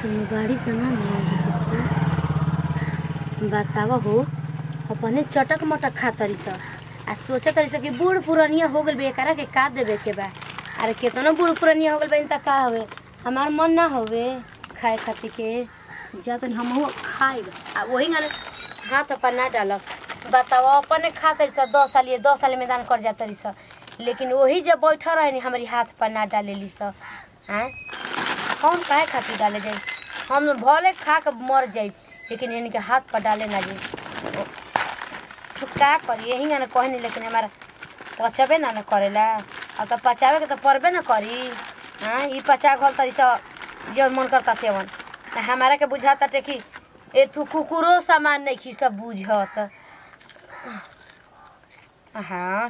गाड़ी से ना ना बताव हो अपने चटक मटक खा तरी स आ सोचे तरी स कि बूढ़ पुरनिया हो गइल बे एकरा के का देवे के बा अरे केतनो बूढ़ पुरनिया हो गइल बा त का हवे हमार मन ना हवे खाए खातिर के जा तनी हमहू खाइब आ वही गाने हाथ अपन ना डालब बताओ अपने खा तरी स दस साल ये दस साल मैदान कर जा तरी स लेकिन वही जब बैठल रहे हमारी हाथ पर ना डालेली स हैं हम काहे खातिर डाले जाई हम भले खा के मर जाई लेकिन इनके हाथ पर डाले ना जाई तो का करी यही ना कहनी लेकिन हमारा पचबे ना न करेला अब तो पचावे के तो परबे ना करी हाँ ई पचा घल तरी स जौन मन करता सेवन आ हमारा के बुझाता टे कि ए तू कुकुरो सामान नहीं खी सब बुझत हाँ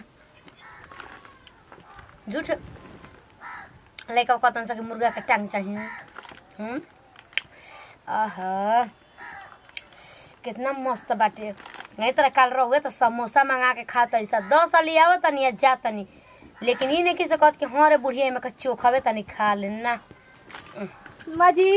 झूठ लैका कतन सके मुर्गा के टांग चाहिए हम्म आहा कितना मस्त बाटे नहीं तरह काल रहुए तो समोसा मंगा के खा तनी सा दस साल आवत तनी या जा तनी लेकिन ई नहीं किसे कहत कि हाँ रे बुढ़िया में चोखावे तनी खा लेना माजी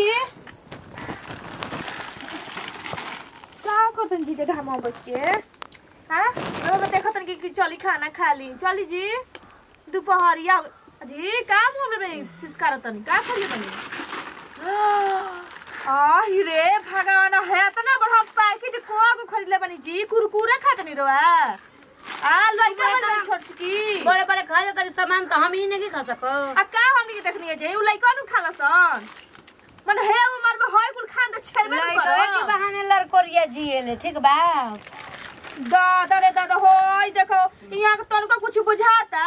का करतन जी घाम बच्चे हाँ अब देखतन कि कि चली खाना खा ली चली जी दोपहरिया जी का बोल रहे सिस्कारतन का करिए बनी आ रे भगवान है तना बड़ा पैकेट को को खरीद ले बनी जी कुरकुरे खातनी रोआ आ लइका बनी छोट की बड़े बड़े खा जा तनी सामान तो हम ही नहीं खा सको आ का हमनी के देखनी है जे उ लइका नु खाला सन मन हे उमर में होय कुल खान तो छेड़बे न लइका के करो बहाने लड़कोरिया जिएले ठीक बा दादा रे दादा होय देखो यहाँ के तनको कुछ बुझाता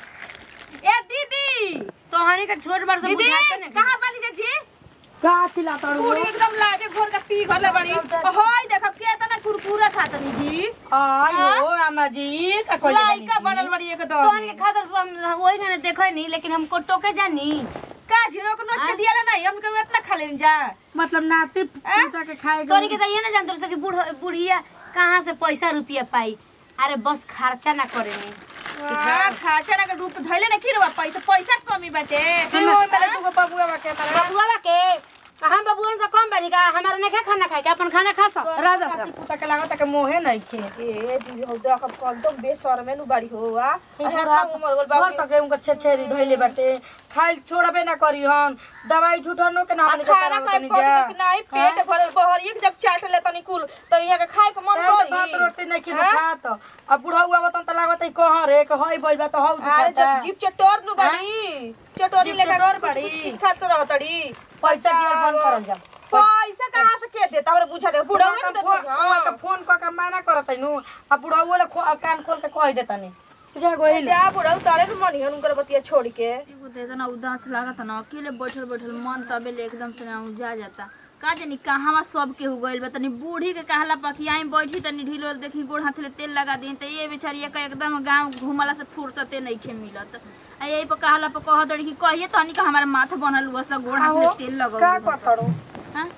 ए दीदी तोहनी के छोट बड़ से दीदी बुझाते ना कहाँ बनी जे जी का चिल्लाता पूरी एकदम लाजे घोर का पी गले बड़ी होय देखो के तना कुरकुरा खातनी जी आयो अम्मा जी का कोई लइका बनल बड़ी एकदम तोहनी के खातिर से हम वही गाने देखै नहीं लेकिन हमको टोके जानी का जीरो को नोच के दिया नहीं हम के इतना खा लेन जा मतलब नाती पूजा के खाएगा तोहनी के तो ये ना जानत रहो कि बूढ़ बुढ़िया कहाँ से पैसा रुपया पाई अरे बस खर्चा ना करेनी हां खाचा ना के रूप धइले ना की रे पैसा पैसा कमी बाटे मेरे दुगो बबुआ बाके तारा बबुआ बा के हम बबुआ से कम बानी का हमारा नहीं खाना खाए के अपन खाना खा सक राजा नाती पूजा के लागत के मोहे नहीं खे ए दीदी हो देख एकदम बेसर में नु बाड़ी हो आ पूरा उमर गोल भर बाबू सके उनका छेछेरी धइले बाटे खाइल छोड़बे ना करी हन दवाई झूठनो के ना हमनी के खाना करावत खाए तनी पर जा नहीं पेट भरल बहर एक जब चाट ले तनी कुल तो यहाँ के खाए के मन ए, तो भात करी रोटी नहीं खिलो खात अब बुढ़ा हुआ बतन त लागत है कहां रे के हई बोल बा तो हौ अरे दुखाता जब जीप चटोर नु बाड़ी चटोरी जीभ लेकर चटोर कुछ- बाड़ी। कुछ- कुछ खात रहतड़ी पैसा दियल बंद करल जा पैसा कहाँ से के देता हमरा बुझा दे बुढ़ा बुढ़ा के फोन बुढ़ा के फोन क के माना करत नु आ बुढ़ा हुआ ले खो- कान खोल के कह देतनी बुझा गइल जा बुढ़ा उतारे न मनी हन उनकर बतिया छोड़ के एगो तो इतना उदास लागत ना अकेले बैठल बैठल मन तबे ले एकदम से ना उजा जाता का जानी कहवा सब के हो गइल बा तनी बूढ़ी के कहला पकियाई बैठी तनी ढिलो देखी गोड़ हाथ ले तेल लगा दी त ये बेचारी का एकदम गांव घुमला से फुर्सते नहीं खे मिलत आ यही पर कहला पर कह दड़ी कि कहिए तनी का हमारा माथा बनल हुआ सब गोड़ हाथ ले तेल का लगा करतड़ो हां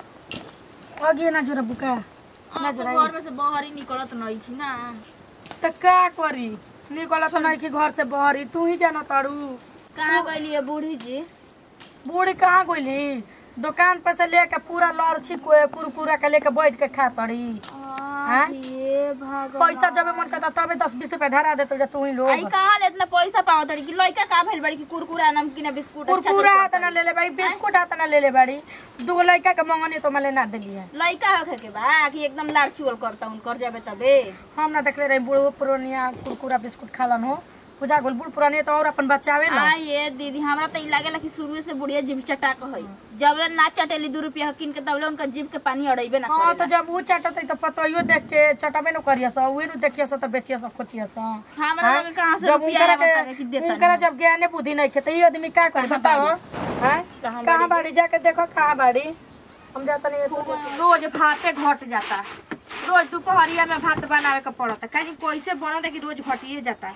अगे ना जोरा बुका घर में से बाहर ही निकलत नहीं थी ना त का करी निकला तो नहीं कि घर से बहरी तू ही जाना तारू कहाँ गइली है बूढ़ी जी बूढ़ी कहाँ गइली दुकान पर से लेके पूरा लड़छी को कुरकुरा के लेके बैठ के खा तड़ी हाँ? ये भगवान पैसा जब मन करता तबे दस बीस रुपया धरा देतो जा तू ही लोग आई कहाँ ले इतना पैसा पावत तड़ी कि लइका का भइल बड़ी कि कुरकुरा नमकीन बिस्कुट अच्छा कुरकुरा चटोर हाथ ना ले ले बाड़ी बिस्कुट हाथ ना ले ले बाड़ी दूगो लड़का के मंगनी तो मैं ना दिली है लइका होखे के बा कि एकदम लाड़ चुअल करता उनकर जाबे तबे हम ना देखले रही बूढ़ो पुरानिया कुरकुरा बिस्कुट खालन हो पूजा गोल बूढ़ पुरानिया तो और अपन बचावे ना आ ये दीदी हमरा तो ई लागेला कि शुरू से बुढ़िया जीभ चटा के हई जब ले ना चटेली दू रुपया किन के तबले उनका जीभ के पानी अड़ैबे ना हाँ तो करेला जब वो चटत तो पतइयो देख के चटबे न करिया सा उहे न देखिया सा तो बेचिया सा खोचिया सा हमरा हाँ? लगे कहाँ से जब रुपया उनकरा बता के कि देता उनकरा जब ज्ञाने बुद्धि नहीं खे तो ये आदमी का कर बताओ हैं कहाँ कहाँ बाड़ी जाके देखो कहाँ बाड़ी हम जाता नहीं रोज भाते घट जाता रोज दोपहरिया में भात बनावे के पड़ता कहीं कैसे बनता कि रोज घटिए जाता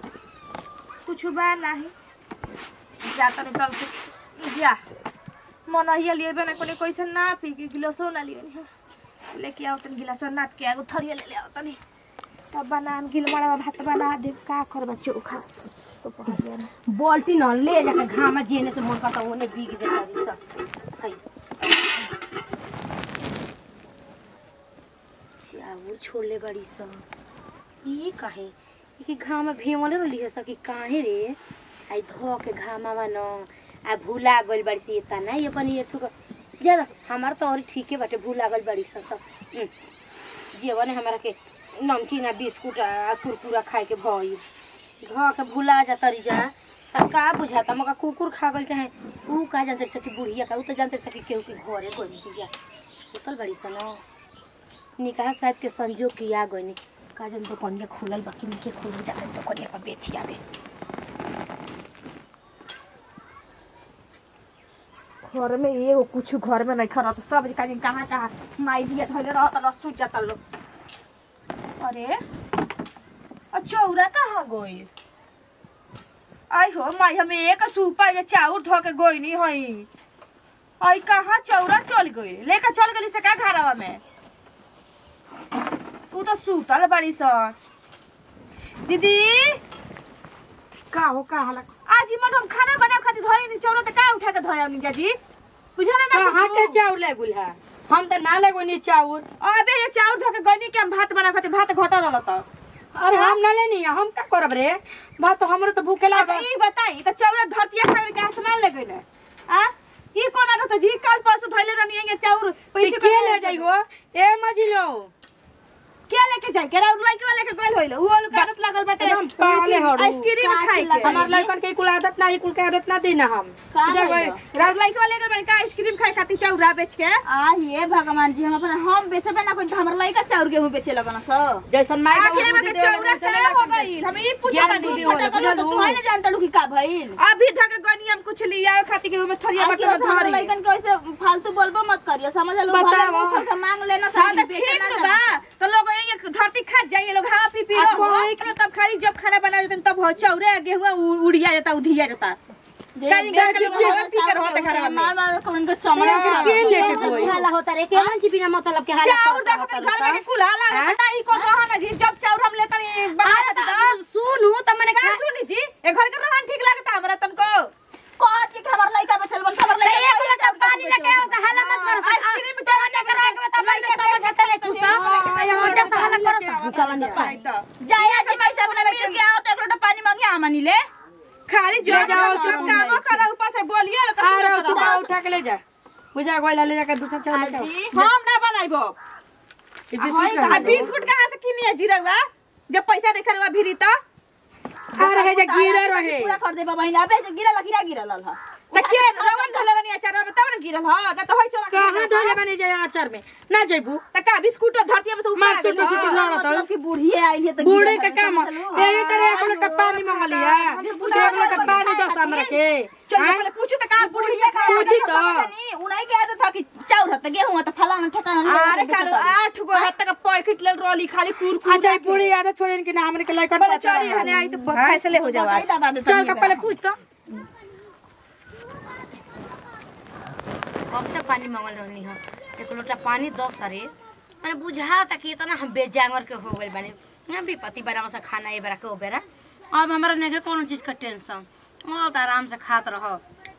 कुछ बा नहीं जाता नहीं कल से जा मनहिया लिए बना कोने कैसे ना पी के गिलासो ना लिए लेके आओ तन गिलासो नाप के आगो थरिया ले ले आओ तनी तब बना गिल मड़ा भात बना दे का करबा चोखा दोपहरिया में बाल्टी न ले जाके घामा जेने से मन करता ओने बीग देता रही सब है छोड़ले बड़ी सन ई काहे ई कि घाम में भेवले रहली है सकी काहे रे आई धो के घामावा न आ भूला गइल बड़ी सी एता ना ये अपन ये थुक ज्यादा हमार तो और ठीके बाटे भूला गइल बड़ी सन सब हम्म। जीवन हमारा के नमकीन आ बिस्कुट आ कुरकुरा खाए के भई घ के भूला जा तरी जा अब का बुझाता मका कुकुर खा गल चाहे ऊ का जानते सकी बुढ़िया का ऊ तो जानते सकी केहू के घरे गइल बिया उतल बड़ी सन निकाह साहब के संजोग किया गइनी का जन तो कनिया खुलल बाकी निके खुलल जाके तो कनिया पर बेची आवे घर में एगो कुछ घर में नहीं खड़ा तो सब कहीं कहाँ कहाँ माई दिए धोले रहता रह सूझ जाता लोग अरे और चौरा कहाँ गई आई हो माई हमें एक सूपा ये चाउर धो के गोई नहीं हई आई कहाँ चौरा चल गई लेकर चल गई से का घरवा में तू तो सूतल बड़ी सर दीदी का हो का हला आज ही मन हम खाना बना खातिर धरी नहीं चौरा तो का उठा के धोया नहीं जाजी बुझा ना कहाँ के कुछ चाउर ले गुल है हम तो ना लेगो नी चाउर अबे ये चाउर धो के गनी के हम भात बना खातिर भात घटा रहल त अरे हम ना लेनी हम का करब रे बात तो हमरो तो भूखे अब लागल ई बताई त चौरा धरतिया खाए के आसमान ले गइले आ ई कोना रहत जी कल परसों धइले रहनी ये चाउर ती पैसे के ले जाई हो ए मजिलो के लेके जाई के राउर लइके वाले के गइल होइल उ वाला के आदत लागल बाटे एकदम पागले हड़ू। आइसक्रीम खाए के हमार लड़कन के कुल आदत ना कुल के आदत ना देना हम का जब भइल? राउर लइके वाले के बन का आइसक्रीम खाए खातिर चौरा बेच के आ ये भगवान जी हम अपन हम बेचबे ना कोई तो हमर लइका चाउर गेहूं बेचे लगन स जैसन माई बाबू आखिर में बुद्धि के देवल चौरा वैसन का हो लड़कन के। गइल हम ई पूछा ज्ञान नहीं बुद्धि दीदी होला, फटा कलो तो बुझलू? तू है ना जानता लू कि का भइल अभी धके गनी हम कुछ लिया खातिर के में थरिया आज बटन के हमर धरी लइकन के ऐसे फालतू बोलबो मत करियो समझ लो भले बताओ। मुंह खोल के मांग लेना हाँ साथ तो बेचे ठीक ना तो जाना। बा तो लोग ये धरती खा जाइए लोग हाँ पी पी आ, लो कोई- हो तब खाली जब खाना बना देते तब हो चौरे गेहूं उ- उड़िया जाता उधिया जाता जे कहीं बेच जाके के लोग हमर हवा पी कर चाउर होते गेहूं घरवा में। मार मार कर उनका चमड़ा के खराब के हो लेके जाता है। कोई? हाला होता रे केमन ची बिना मतलब के हाला चाउर करता देखो होता तो घर में रे कुल हाला हाँ? है ई कौन रहा ना जी जब चाउर हम लेता नहीं बाहर अरे जाता तो सुनू त मने का सुनी जी ए घर के रहन ठीक लगता हमरा तुमको कहत कि हमर लइका बचल बन हमर तो लइका एक लोटा पानी लेके आओ से हाला मत करो आइसक्रीम जवाने करा के बता मन में समझ आता नहीं कुछ सोचा से हाला करो चलन जा जाया जी मैं सब ने मिल के आओ तो एक लोटा पानी मांगे आमनी ले खाली जो ले जाओ सब सब कामो करा ऊपर से बोलिए लोग आ रहा सुबह उठा के ले जा बुझा गोइला ले जाकर दूसरा चाउर लेके आओ। जी हम ना बनाइबो ये बिस्कुट आ रहा बिस्कुट कहाँ से किनिए जीरवा जब पैसा देखे रहुआ भिरी तो आ रहे जे गिरा रहे पूरा कर दे बहिन अबे जे गिरल गिरा गिरल ह त के रवन ढले रनी अचार में तब न गिरल ह न त होय चला कहाँ धोले बनी जाए आचार में ना जेबू त का बिस्कुट धरती में से ऊपर मार आ सुट गेल सुट ह। लड़ा मतलब कि बूढ़िए आइल है तो बूढ़े गिरल के है, काम समझलू? यही तरह एक लोटा पानी मंगलिया बिस्कुट एक लोटा कोई पानी खाए दस हमरा के चल हाँ? पहले पूछू त का बुढ़िया बुढ़िया का पूछी आदत तो। समझ नहीं, उन्हीं के आदत था कि चाउर हत गेहूं हत फलाना ठिकाना नहीं अरे बेचत कालो हई। आठ गो हाथ तक पैकेट ले रोली खाली कुर कुर अच्छा ये पूरी आदत छोड़े कि ना हमरे के लइकन पहले चली हने आई तो फैसले हो जावा बताई दबा दे चल तनी का बा। पहले पूछ तो कब से पानी मांगल रहनी है एक लोटा पानी दस अरे मैंने बुझा था कि इतना हम बेजांगर के हो गए बानी यहाँ भी पति बेरा से खाना ये बेरा के ओ बेरा अब हमारा नहीं कोनो चीज का टेंशन और तो आराम से खात रहो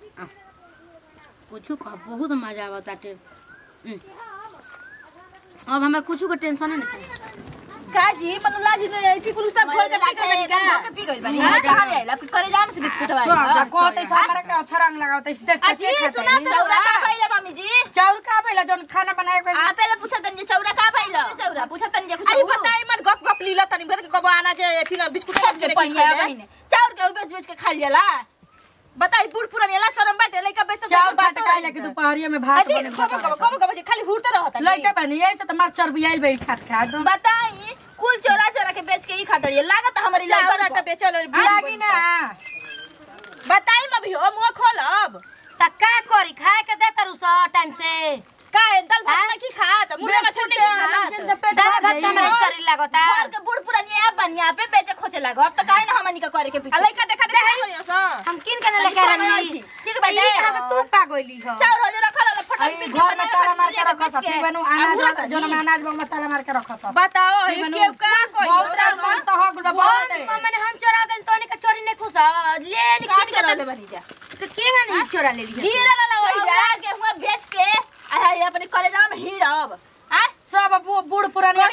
कुछ कह बहुत मजा आवत बाटे हम्म। अब हमार कुछ का टेंशन नहीं काजी मनु लाजी ने आई कुल सब खोल के पी गइल का पी गइल बानी कहां ले आइला करे जाम से बिस्कुट स्वाद वाला कहते से हमरा के अच्छा रंग लगावते से देख अजी सुना चौरा का भइला मम्मी जी चाउर का पहला जौन खाना बनाए के आ पहले पूछा तन जे चौरा का भइला चौरा पूछा तन जे अरे बताई मन गप गप लीला तनी भर के कब आना जे एथी ना बिस्कुट खा के पहिया बहिने चाउर के बेच बेच के खा जाला बताई बूढ़ पुरान एला शरम बाटे लइका बेच चाउर बाट खाए लगे दोपहरिया में भात अरे बने कब कब कब कब खाली हुरते रहत लइका बनी ऐसे तो मार चर्बी आइल बे खात खात बताई कुल चौरा चौरा के बेच के ही खाता रही लागत हमारी चाउर लड़का आटा बेचल लागी ना बताई म भी हो मुंह खोलब त का करी खाए के दे तारू सा टाइम से का दाल भात नहीं की खात मुर्गा मछली नहीं की खात दाल भात का हमारा शरीर लागता घर के बूढ़ पुरानी आप बनिया पे बेचे खोचे लागो अब तो काहे ना हमनी का करे के आ पीछे लइका देखा देखा होइया सा हम किन के लेके आ रही ठीक बा ई कहां से तू पा गइली हो चाउर हो जे रखल है फटल आई पीस घर में ताला मार के रखा था बनू अनाज जौन में अनाज बंग में ताला मार के रखा था बताओ हे के का कोई बहुत रात मन सहग हम बहुत माने हम चोरा देन तोनी के चोरी नहीं खुश ले नि का किन के चोरा तो ले बनी जा तो केगा नहीं चोरा ले ली गिरा ला होई जा चौरा गेहुआ बेच के आ अपने कॉलेज में हीरब आ सब बू- बूढ़ पुरानी कोई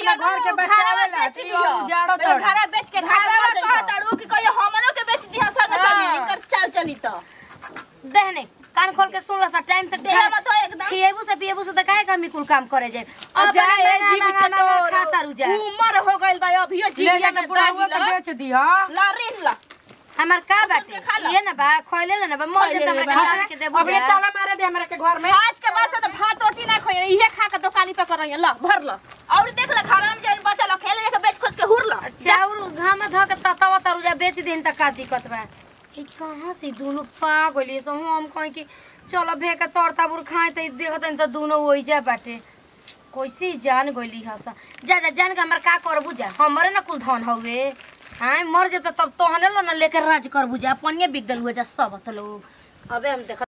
अपना घर के बचावे ला बेच ती दियो उजाड़ो तो तोड़ घरा बेच के घरा घरवा में कहत कहताड़ू कि कहियो हमनो के बेच दियो संगे संगे हाँ। इनकर चाल चली तो देहने कान खोल के सुन ला सा टाइम से देह में तो एकदम खिएबू से पिएबू से त काहे कमी कुल काम करे जाए अब जाए महंगा जीव महंगा महंगा चटोर खाता रुजा उमर हो गइल बा अभियो ले जीविया जाके में बुढ़ावा दागी के ला बेच दियो ला ऋण ला हमार का के बाटे खा लो। ये ना बा खइले ना बा मर खइले जे ले हमरा बा। के डाल के देबू अब ये ताला मारे दे हमरा के घर में आज के बाद से तो भात रोटी ना खोई इहे खा के दुकानी पे कर ला भर ला और देख ले घरा में जन बचल खेले जाके बेच खोज के हुर ला चाउर घाम ध के ततावा तरुजा बेच दिन त का दिक्कत बा ई कहां से दोनों पा गइली सो हम कहीं कि चलो भे के तोर ताबुर खाए त देखत त दोनों ओइ जा बाटे कैसे ही जान गइली हस जा जा जान के हमर का करबू जा हमरे ना कुल धन हउए हां मर जब त तब तोहने लो ना लेके राज करबू जा अपने बिक गल हुए जा सब त लोग अबे हम देख